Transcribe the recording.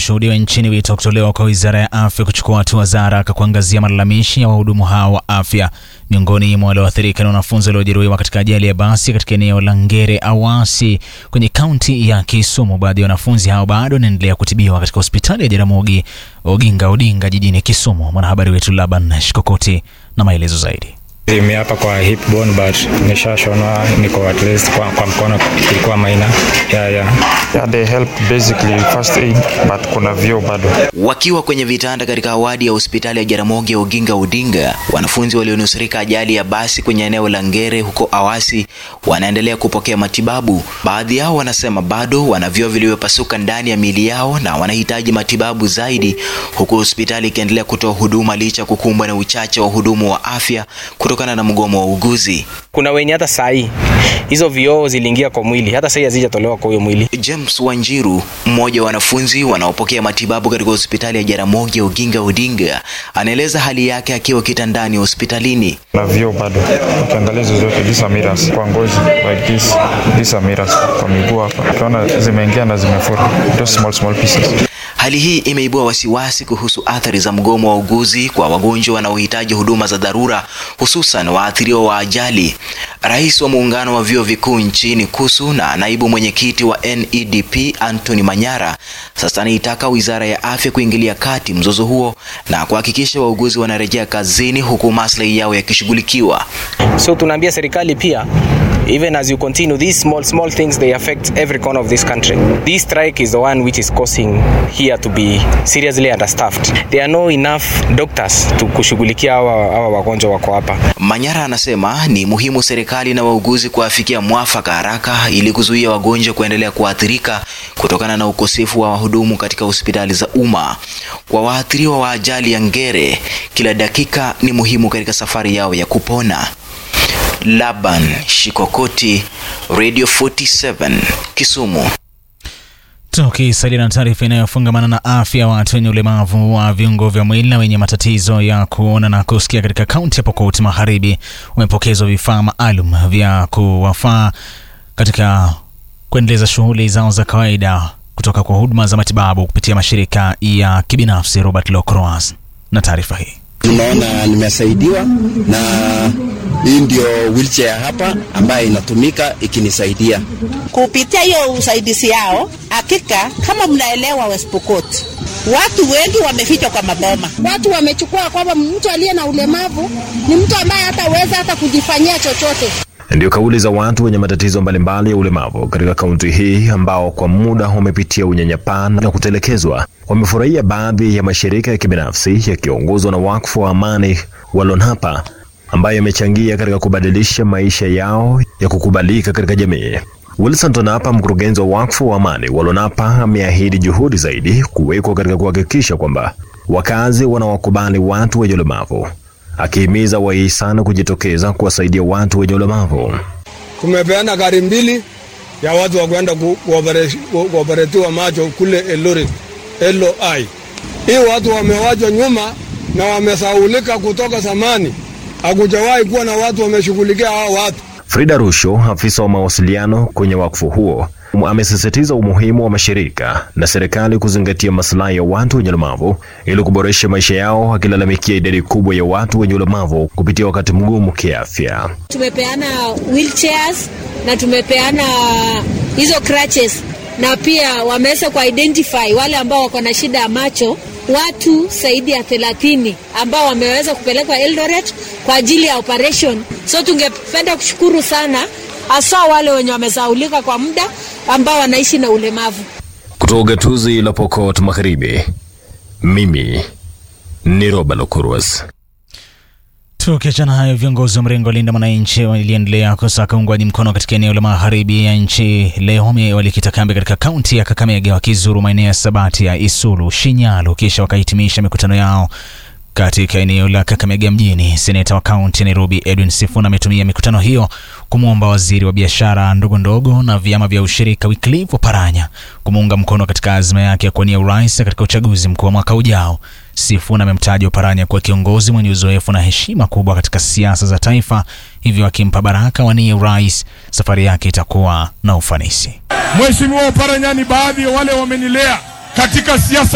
yakishuhudiwa nchini, wito kutolewa kwa wizara ya afya kuchukua hatua za haraka kuangazia malalamishi ya wahudumu hao wa afya. Miongoni mwa walioathirika ni wanafunzi waliojeruhiwa katika ajali ya basi katika eneo la Ngere Awasi kwenye kaunti ya Kisumu. Baadhi ya wanafunzi hao bado wanaendelea kutibiwa katika hospitali ya Jaramogi Oginga Odinga jijini Kisumu. Mwanahabari wetu Laban Shikokoti na maelezo zaidi. Mimi hapa kwa hip bone but nishashonwa, niko at least kwa, kwa mkono ilikuwa maina yeah, yeah. Yeah, they help basically first aid but kuna vyo bado. Wakiwa kwenye vitanda katika awadi ya hospitali ya Jaramogi Oginga Odinga, wanafunzi walionusurika ajali ya basi kwenye eneo la Ngere huko Awasi wanaendelea kupokea matibabu. Baadhi yao wanasema bado wana vyoo vilivyopasuka ndani ya miili yao na wanahitaji matibabu zaidi, huku hospitali ikiendelea kutoa huduma licha ya kukumbwa na uchache wa hudumu wa afya kutokana na mgomo wa uguzi. Kuna wenye hata saa hii hizo vioo ziliingia kwa mwili, hata saa hii hazijatolewa kwa huyo mwili. James Wanjiru, mmoja wa wanafunzi wanaopokea matibabu katika hospitali ya Jaramogi Oginga Odinga, anaeleza hali yake akiwa kitandani hospitalini. Na vyo bado. Ukiangalia hizo zote these are mirrors kwa ngozi like this. These are mirrors kwa miguu hapa. Ukiona zimeingia na zimefura. Those small small pieces. Hali hii imeibua wasiwasi kuhusu athari za mgomo wa uguzi kwa wagonjwa wanaohitaji huduma za dharura, hususan waathiriwa wa ajali. Rais wa muungano wa vyuo vikuu nchini KUSU na naibu mwenyekiti wa NEDP Anthony Manyara sasa anaitaka wizara ya afya kuingilia kati mzozo huo na kuhakikisha wauguzi wanarejea kazini huku maslahi yao yakishughulikiwa. So tunaambia serikali pia even as you continue these small small things they affect every corner of this country this strike is the one which is causing here to be seriously understaffed there are no enough doctors to kushughulikia hawa hawa wagonjwa wako hapa Manyara anasema ni muhimu serikali na wauguzi kuafikia mwafaka haraka ili kuzuia wagonjwa kuendelea kuathirika kutokana na ukosefu wa wahudumu katika hospitali za umma. Kwa waathiriwa wa ajali ya Ngere, kila dakika ni muhimu katika safari yao ya kupona. Laban Shikokoti, Radio 47, Kisumu. Tukisalia na taarifa inayofungamana na afya ya watu wenye ulemavu wa viungo vya mwili na wenye matatizo ya kuona na kusikia katika kaunti ya Pokot Magharibi wamepokezwa vifaa maalum vya kuwafaa katika kuendeleza shughuli zao za kawaida kutoka kwa huduma za matibabu kupitia mashirika ya kibinafsi. Robert Locroas na taarifa hii. Nimeona nimesaidiwa na hii ndio wheelchair hapa ambayo inatumika ikinisaidia kupitia hiyo usaidizi yao. Hakika kama mnaelewa, West Pokot watu wengi wamefichwa kwa maboma. Watu wamechukua kwamba mtu aliye na ulemavu ni mtu ambaye hataweza hata kujifanyia chochote. Ndio kauli za watu wenye matatizo mbalimbali ya ulemavu katika kaunti hii ambao kwa muda wamepitia unyanyapaa na kutelekezwa. Wamefurahia baadhi ya mashirika ya kibinafsi yakiongozwa na wakfu wa amani wa Lonhapa ambayo yamechangia katika kubadilisha maisha yao ya kukubalika katika jamii. Wilson Tonapa, mkurugenzi wa wakfu wa amani wa Lonhapa, ameahidi juhudi zaidi kuwekwa katika kuhakikisha kwamba wakazi wanawakubali watu wenye ulemavu akihimiza wahisani kujitokeza kuwasaidia watu wenye ulemavu. Tumepeana gari mbili ya watu wa kwenda kuoperetiwa macho kule Eldoret LOI. Hii watu wamewachwa nyuma na wamesaulika kutoka zamani, hakujawahi kuwa na watu wameshughulikia hao watu. Frida Rusho, afisa wa mawasiliano kwenye wakfu huo, amesisitiza umuhimu wa mashirika na serikali kuzingatia maslahi ya watu wenye ulemavu ili kuboresha maisha yao, akilalamikia idadi kubwa ya watu wenye ulemavu kupitia wakati mgumu kiafya. Tumepeana wheelchairs na tumepeana hizo crutches, na pia wameweza kuidentify wale ambao wako na shida ya macho watu zaidi ya thelathini ambao wameweza kupelekwa Eldoret kwa ajili ya operation. So tungependa kushukuru sana hasa wale wenye wamesaulika kwa muda ambao wanaishi na ulemavu. Kutoka gatuzi la Pokot Magharibi, mimi ni Roba Lokurwas. Tukiachana hayo, viongozi wa mrengo wa Linda Mwananchi waliendelea kusaka uungwaji mkono katika eneo la magharibi ya nchi. Leo walikita kambi katika kaunti ya Kakamega, wakizuru maeneo ya Sabati ya Isulu, Shinyalu, kisha wakahitimisha mikutano yao katika eneo la Kakamega mjini. Seneta wa kaunti ya Nairobi Edwin Sifuna ametumia mikutano hiyo kumwomba waziri wa biashara ndogo ndogo na vyama vya ushirika Wycliffe Oparanya kumuunga mkono katika azma yake ya kuwania urais katika uchaguzi mkuu wa mwaka ujao. Sifuna amemtaja Oparanya kuwa kiongozi mwenye uzoefu na heshima kubwa katika siasa za taifa, hivyo akimpa baraka wanie urais, safari yake itakuwa na ufanisi. Mheshimiwa Oparanya ni baadhi ya wale wamenilea katika siasa